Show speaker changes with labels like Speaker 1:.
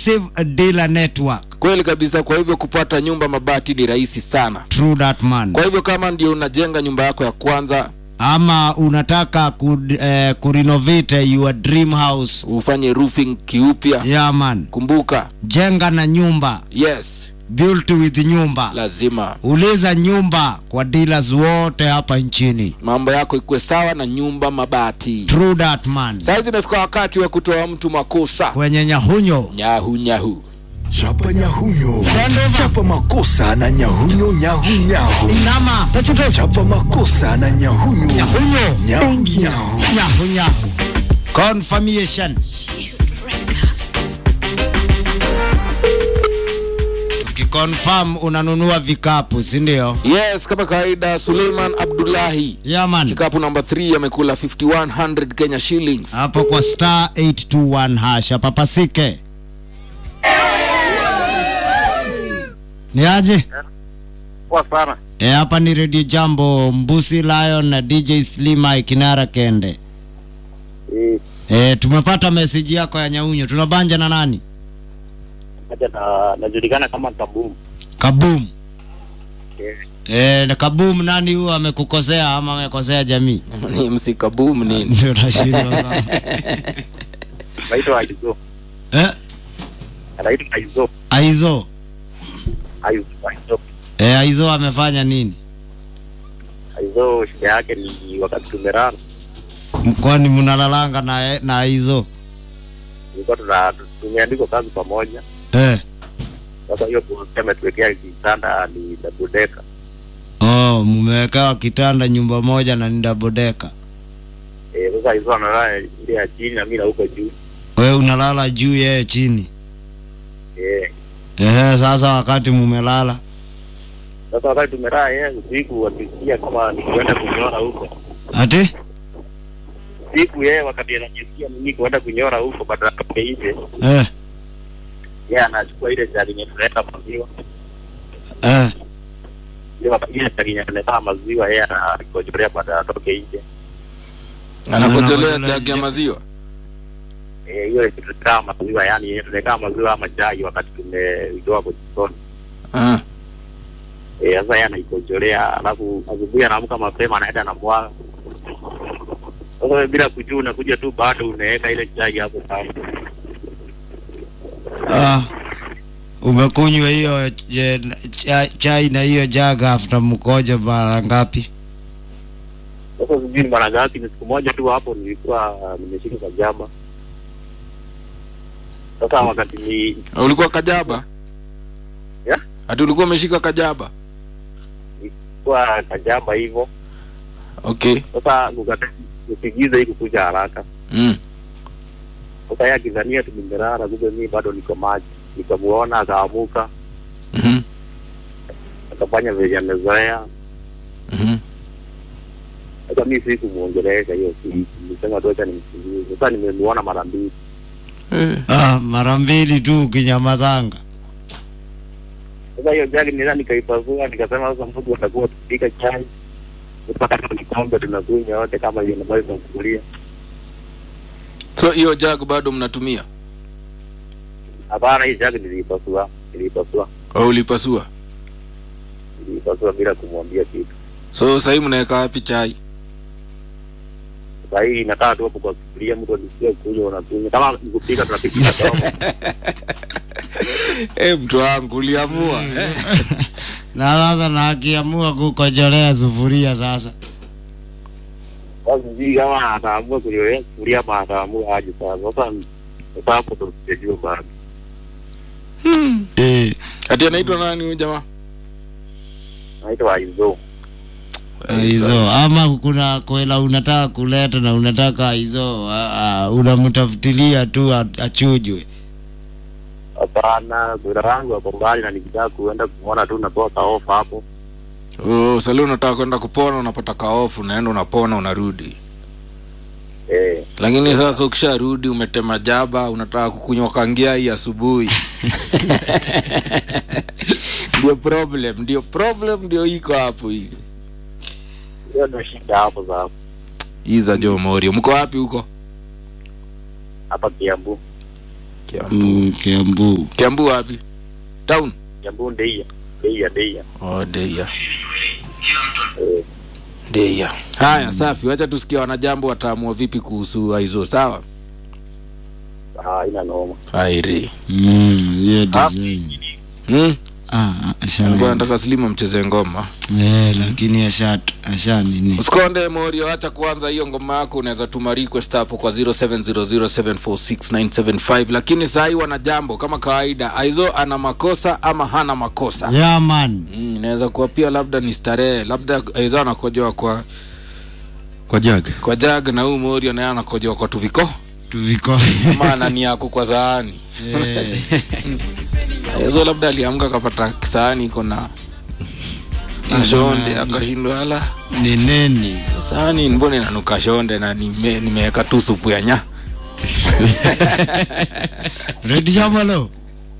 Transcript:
Speaker 1: exclusive dealer network
Speaker 2: kweli kabisa kwa hivyo kupata nyumba mabati ni rahisi sana
Speaker 1: true that man
Speaker 2: kwa hivyo kama ndio unajenga nyumba yako ya kwanza
Speaker 1: ama unataka ku, eh, kurenovate your dream house
Speaker 2: ufanye roofing kiupya
Speaker 1: yeah man
Speaker 2: kumbuka
Speaker 1: jenga na nyumba
Speaker 2: yes
Speaker 1: built with nyumba
Speaker 2: lazima
Speaker 1: uliza nyumba kwa dealers wote hapa nchini
Speaker 2: mambo yako ikuwe sawa na nyumba mabati
Speaker 1: true that man
Speaker 2: saizi imefika wakati wa kutoa mtu makosa
Speaker 1: kwenye nyahunyo
Speaker 2: nyahu nyahu
Speaker 3: chapa nyahunyo chapa makosa na nyahunyo nyahunyahu
Speaker 1: nama
Speaker 3: chapa makosa na nyahunyo
Speaker 1: nyahunyo
Speaker 3: nyahunyahu
Speaker 1: nyahunyahu confirmation tukiconfirm unanunua vikapu si ndio
Speaker 2: yes kama kawaida suleiman abdullahi
Speaker 1: yaman
Speaker 2: kikapu namba 3 amekula 5100 kenya shillings
Speaker 1: hapo kwa star 821 hash papasike ni aje
Speaker 4: Poa sana.
Speaker 1: e, hapa ni redio jambo mbusi lion na dj slima kinara kende
Speaker 4: Eh,
Speaker 1: e, tumepata meseji yako ya nyaunyo tunabanja na nani
Speaker 4: acha na najulikana kama Kabum.
Speaker 1: kabum
Speaker 4: Eh,
Speaker 1: e, na kabum nani huyo amekukosea ama amekosea jamii
Speaker 2: ni msikabum nini
Speaker 1: ndio nashindwa sana.
Speaker 4: naitwa Aizo.
Speaker 1: eh,
Speaker 4: Anaitwa Aizo.
Speaker 1: aizo
Speaker 4: Aizo. Aizo.
Speaker 1: e, aizo amefanya nini
Speaker 4: Aizo shida yake ni wakati tumerara.
Speaker 1: kwani mnalalanga na, na aizo
Speaker 4: Tulikuwa tuna tumeandikwa kazi pamoja.
Speaker 1: eh.
Speaker 4: Sasa hiyo bosi ametuwekea kitanda ni double decker.
Speaker 1: oh, mmewekewa kitanda nyumba moja na ni dabodeka
Speaker 4: Eh, sasa Aizo analala ile ya chini na mimi na huko juu.
Speaker 1: we unalala juu yeye chini
Speaker 4: Eh,
Speaker 1: Ehe, sasa wakati mumelala
Speaker 4: sasa wakati tumerara yeye usiku akisikia kama nikwenda kunyora huko.
Speaker 1: ati
Speaker 4: Siku yeye wakati anajisikia mimi kuenda kunyora huko badala ya nje,
Speaker 1: eh,
Speaker 4: yeye anachukua ile jari yenye tunaweka maziwa.
Speaker 1: eh.
Speaker 4: ile wakati ile jari yenye tunaweka maziwa yeye anakojolea baada atoke nje.
Speaker 2: anakojolea
Speaker 1: Anakojolea
Speaker 2: jagi ya
Speaker 1: je-
Speaker 2: maziwa
Speaker 4: Eh, hiyo tunakaa maziwa yani yenye tunaweka maziwa ama chai wakati tumeitoa kwa jikoni.
Speaker 2: Ah,
Speaker 4: Eh, sasa yeye anaikojolea alafu asubuhi anaamka mapema anaenda na mwaga. Sasa wewe bila kujua unakuja tu bado unaweka ile chai hapo kando.
Speaker 1: Ah, umekunywa hiyo je- cha- chai na hiyo jaga after mkoja mara ngapi
Speaker 4: Sasa sijui ni mara ngapi, ni siku moja tu hapo nilikuwa nimeshika kajaba. Sasa wakati ni
Speaker 2: ulikuwa kajaba
Speaker 4: Yeah.
Speaker 2: hati ulikuwa umeshika kajaba
Speaker 4: nilikuwa kajaba hivyo,
Speaker 2: okay
Speaker 4: sasa kukata kupigiza hii kukuja haraka.
Speaker 2: mm.
Speaker 4: Sasa yeye akidhania tu nimelala, kumbe mimi bado niko maji. Nikamuona akaamuka,
Speaker 2: mm-hmm.
Speaker 4: akafanya vile amezoea.
Speaker 2: Mm-hmm.
Speaker 4: Sasa mimi sikumuongelesha hiyo siku, nilisema tu acha nimsikilize. Sasa nimemuona mara mbili.
Speaker 2: Eh.
Speaker 1: ah, mara mbili tu ukinyamazanga
Speaker 4: Sasa hiyo jagi nila nikaipasua, nikasema sasa mtu atakuwa tupika chai mpaka kama kikombe tunakunywa wote kama hiyo ndio tunakulia.
Speaker 2: so hiyo jag bado mnatumia
Speaker 4: Hapana, hii jagi niliipasua, niliipasua,
Speaker 2: au ulipasua
Speaker 4: niliipasua bila kumwambia kitu.
Speaker 2: so sahii mnaweka wapi chai
Speaker 4: Sasa hii inakaa tu hapo kwa sufuria, mtu akisikia kunywa unakunywa. Kama nikupika tunapikia domo.
Speaker 2: hey, mtu wangu uliamua eh?
Speaker 1: na sasa na akiamua kukojolea sufuria sasa
Speaker 4: Sasa sijui kama ataamua kunyolea sufuria ama ataamua aje sasa. Sasa sasa hapo ndo sijajua bado.
Speaker 1: eh.
Speaker 2: ati anaitwa nani huyu jamaa
Speaker 4: Naitwa Aizo.
Speaker 1: hizo ama kuna kwela unataka kuleta na unataka hizo uh, unamtafutilia tu a- achujwe
Speaker 4: Hapana, kwenda wangu hapo mbali na nikitaka kuenda kumwona tu natoa kaofa hapo.
Speaker 2: oh, sali unataka kwenda kupona unapata kaofu unaenda unapona unarudi
Speaker 4: Eh,
Speaker 2: lakini sasa ukisharudi umetema jaba unataka kukunywa kangia hii asubuhi ndio problem ndio problem ndio iko hapo hii
Speaker 4: hiyo ndio shida hapo sasa.
Speaker 2: hii za jo morio mko wapi huko
Speaker 4: Hapa Kiambu.
Speaker 2: Kiambu.
Speaker 1: Mm, Kiambu.
Speaker 2: Kiambu wapi? Town.
Speaker 4: jambo ndeia ndeia ndeia
Speaker 2: Oh, Deia.
Speaker 4: eh,
Speaker 2: Deia. Haya, safi. Wacha tusikia wanajambo wataamua vipi kuhusu hizo, sawa?
Speaker 4: ah, ina noma
Speaker 2: Airi.
Speaker 1: Mm, hiyo design.
Speaker 2: Hmm?
Speaker 1: Ah, ah,
Speaker 2: Alikuwa
Speaker 1: asha.
Speaker 2: anataka Slimu mcheze ngoma.
Speaker 1: Eh, lakini asha asha nini?
Speaker 2: Usikonde Morio, acha kuanza hiyo ngoma yako, unaweza tuma request hapo kwa 0700746975 lakini saa hii wana jambo kama kawaida, Aizo ana makosa ama hana makosa.
Speaker 1: Yeah man.
Speaker 2: Mm, inaweza kuwa pia labda ni starehe, labda Aizo anakojoa kwa
Speaker 5: kwa jag
Speaker 2: kwa jag na huyu Morio naye anakojoa kwa tuviko
Speaker 1: Tuviko.
Speaker 2: ama anani yako kwa sahani.
Speaker 1: Eh.
Speaker 2: Aizo labda aliamka akapata sahani iko na na shonde akashindwa ala
Speaker 1: Ni nini?
Speaker 2: sahani mbona inanuka shonde na nime- nimeweka tu supu ya nya
Speaker 1: Red Jamalo.